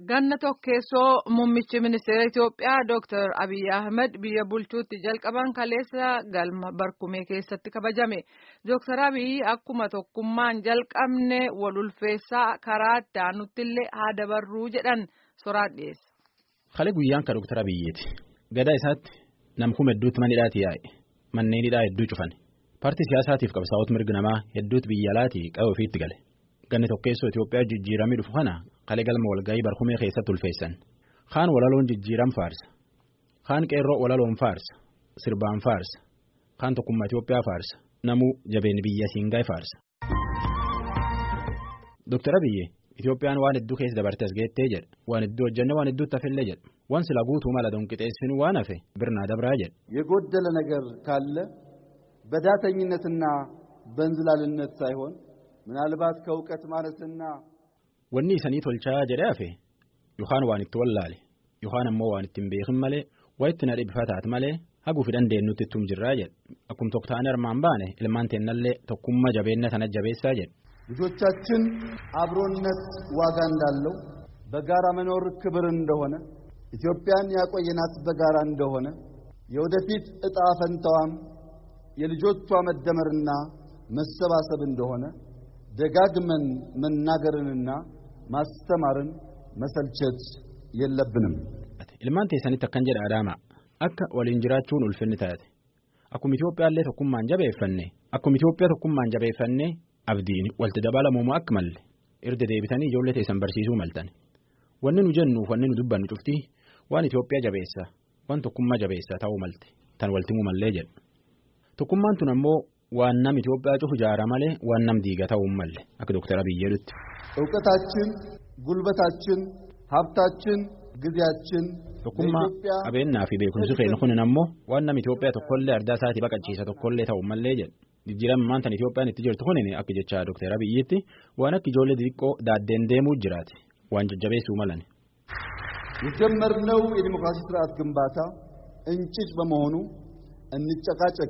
Ganna tokkeessoo muummichi ministeera Itoophiyaa Dr. Abiy Ahmed biyya bulchuutti jalqaban kaleessa galma barkumee keessatti kabajame. Dr. Abiy akkuma tokkummaan jalqabne wal ulfeessaa karaa itti aanuttillee haa dabarruu jedhan soraan dhiyeessa. Kale guyyaan ka Dr. Abiyyiiti. Gadaa isaatti namkuma hedduutti manidhaati yaa'e. Manneen hidhaa hedduu cufan. Paartii siyaasaatiif qabsaa'ota mirga namaa hedduutti biyya alaatii qabu ofiitti gale. Ganni tokkeessoo Itoophiyaa jijjiiramee dhufu kana kalee galma walgahii barkumee keessatti ulfeessan. Kaan walaloon jijjiiram faarsa. Kaan qeerroo walaloon faarsa. Sirbaan faarsa. Kaan tokkummaa Itoophiyaa faarsa. Namuu jabeen biyya siingaay faarsa. Dooktar Abiyyi Itoophiyaan waan hedduu keessa dabartee as geettee jedha. Waan hedduu hojjenne waan hedduutti hafillee jedha. Waan sila guutuu mala donqixeessinu waan hafe birnaa dabraa jedha. የጎደለ ነገር ካለ በዳተኝነትና በእንዝላልነት ሳይሆን ምናልባት ከእውቀት ማነስና Wanni isanii tolchaa jedhee hafe yookaan waan itti wallaale yookaan ammoo waan ittiin beekin malee waa itti nadhe bifa taate malee haguufi dandeenyutti ittum jirraa jedha. Akkuma tokko ta'anii armaan baane ilmaan teennallee tokkummaa jabeenya sana jabeessaa jedha. ልጆቻችን አብሮነት ዋጋ እንዳለው በጋራ መኖር ክብር እንደሆነ ኢትዮጵያን ያቆየናት በጋራ እንደሆነ የወደፊት ዕጣ ፈንታዋም የልጆቿ መደመርና መሰባሰብ እንደሆነ ደጋግመን መናገርንና ማስተማርን መሰልቸት የለብንም። Ilmaan teessanitti akkan jedha Adaamaa akka waliin jiraachuun ulfinni taate akkuma Itoophiyaallee tokkummaan jabeeffanne akkuma Itoophiyaa tokkummaan jabeeffanne abdiin walitti dabalamuuma akka malle erga deebitanii ijoollee teessan barsiisuu maltan wanni nu jennuuf wanni nu dubbannu cuftii waan Itoophiyaa jabeessa waan tokkummaa jabeessa ta'uu malte tan waltimuu mallee jedhu tokkummaan tun ammoo waan nam Itoophiyaa cufu jaara malee waan nam diiga ta'uu malle akka Dooktar Abiyyi jedhutti. እውቀታችን፣ ጉልበታችን፣ ሀብታችን፣ ጊዜያችን Tokkummaa qabeenyaa fi beekumsi keenya kunin ammoo waan nam Itoophiyaa tokkollee ardaa isaatii baqachiisa tokkollee ta'uu mallee jedhu. Jijjiiramaan tan Itoophiyaan itti jirtu kunin akka jecha Dooktar Abiyyiitti waan akka ijoollee xixiqqoo daaddeen deemuu jiraate waan jajjabeessuu malan. የጀመርነው የዲሞክራሲ ስርዓት ግንባታ እንጭጭ በመሆኑ እንጨቃጨቅ፣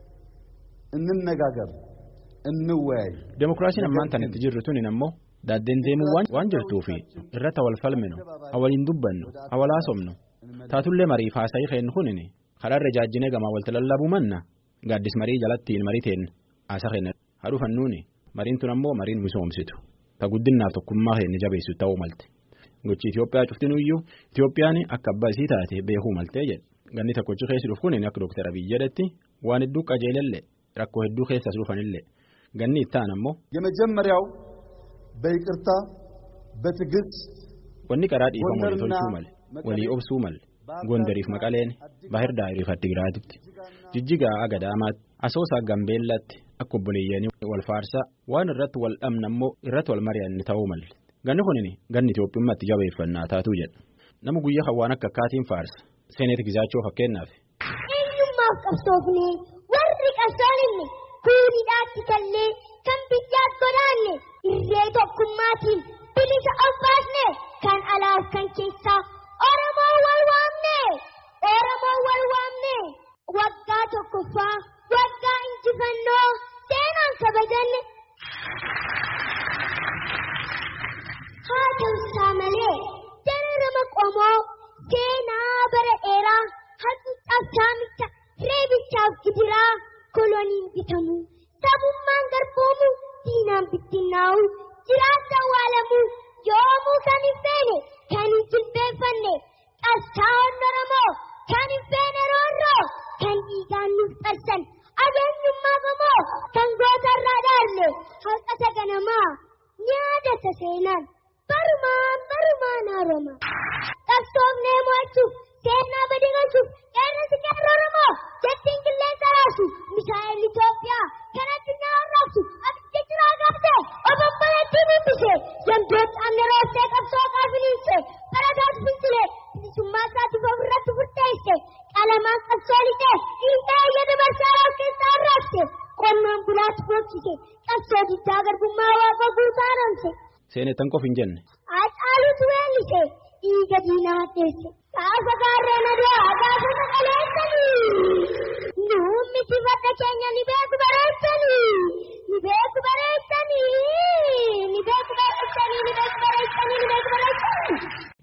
እንነጋገር፣ እንወያይ። Demokiraasiin ammaan tan itti jirru tunin ammoo daaddeen deemuu waan jirtuufi irratti wal falminu waliin dubbannu walaa somnu taatullee mariif haasa'ii keennu kunin karaarra jaajjinee gamaa walta lallabuu manna gaaddis marii jalattiin marii teen haasa keenya hadhu fannuuni mariin tun ammoo mariin misoomsitu ta guddinnaaf tokkummaa keenya jabeessu ta'uu malte gochi Itoophiyaa cuftinuyyuu Itoophiyaan akka abbaa isii taate beekuu maltee jedhe ganni tokkochi keessi dhufu kunin akka Dooktar Abiyyi jedhetti waan hedduu qajeelellee rakkoo hedduu keessas dhufanillee ganni ittaan ammoo የመጀመሪያው በይቅርታ በትዕግስት wanni karaa dhiifamu walii tolchuu male walii obsuu male gondariif maqaleen bahir daayiriif addigiraatitti jijjigaa agadaamaatti asoosaa gambeellaatti akka obboleeyyanii wal faarsaa waan irratti wal dhabna ammoo irratti wal mari'anne ta'uu malle ganni kunin ganni Itoophiyaatti jabeeffannaa taatuu jedha nama guyyaa kan waan akka akkaatiin faarsa seeneeti gizaachoo fakkeenyaaf. eenyummaaf qabsoofne warri qabsooninne kuunidhaatti kallee kan biyyaat godaanne irree tokkummaatiin bilisa of baasne kan alaaf kan keessaa oromoo wal waamne oromoo wal waamne waggaa tokkoffaa waggaa injifannoo seenaan kabajanne haa ta'usaa malee dararama qomoo seenaa bara dheeraa hacuucaaf saamicha reebichaaf gidiraa koloniin bitamu sabummaan garboomu diinaan bittinnaa'u jiraata awwaalamu yoomuu kan hin feene kan hin jilbeeffanne qabsaa'onni oromoo kan hin feene roorroo kan dhiigaan nuuf qarsan abeenyummaa gamoo kan gootarraa dhaalle haqata ganamaa nyaadata seenaan barumaan barumaan haaroma qabsoofnee mo'achuuf seenaa badii galchuuf qeerransi qeerroo oromoo jettiin qilleensa raasu misaa'el Itoophiyaa kan addunyaa arraabsu abidda jiraa gaafte obomboleettii bubbise yandoota amne rooftee qabsoo qaafiniinse barataatu fincile bilisummaa isaatiif ofirratti furteesse qalamaan qabsoo lixee dhiibbaa eeyyada barsaaraaf keessaa arraabse qonnaan bulaatti boqqise qabsoo diddaa garbummaa waaqa guutaa haramse. Seenettan qof hin jenne. Hacaaluutu weellise dhiiga diinaa teesse. Gaafa gaarreen adu'aa gaafa saqaleessanii. Nuummi sifata keenya ni beeku bareechanii. Ni beeku bareechanii. Ni beeku bareechanii. Ni beeku bareechanii. Ni beeku bareechanii.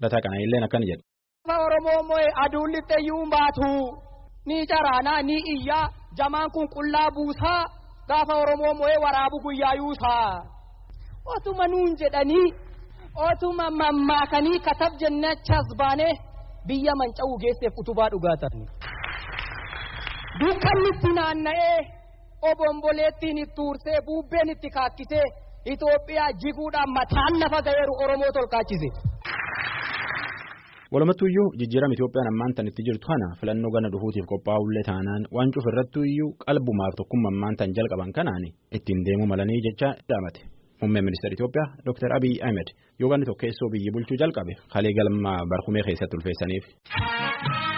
Lataa Qana'illeen akkana jedha. Gaafa Oromoo moo'e aduun lixxeeyyuu baatu ni caraanaa ni iyyaa jamaan kun qullaa buusaa gaafa Oromoo moo'e waraabu guyyaa yuusaa. Otuma nuun jedhanii otuma mammaakanii katab jennachas baanee biyya manca'uu geesseef utubaa dhugaatan. Dukkanni itti naanna'ee obomboleettiin itti ursee bubbeen itti kaakkisee Itoophiyaa jiguudhaan mataan lafa ga'eeru Oromoo tolkaachise. Walumattuyyuu jijjiirama Itoophiyaan ammaan tan itti jirtu kana filannoo gana dhufuutiif qophaa'ullee taanaan waan cufu irrattuyyuu qalbumaaf tokkummaa ammaan tan jalqaban kanaan ittiin deemuu malanii jecha dhaamate. Muummeen ministeera Itoophiyaa Dr. Abiy Ahmed yoo ganni tokkeessoo biyyi bulchuu jalqabe halee galma barkumee keessatti ulfeessaniif.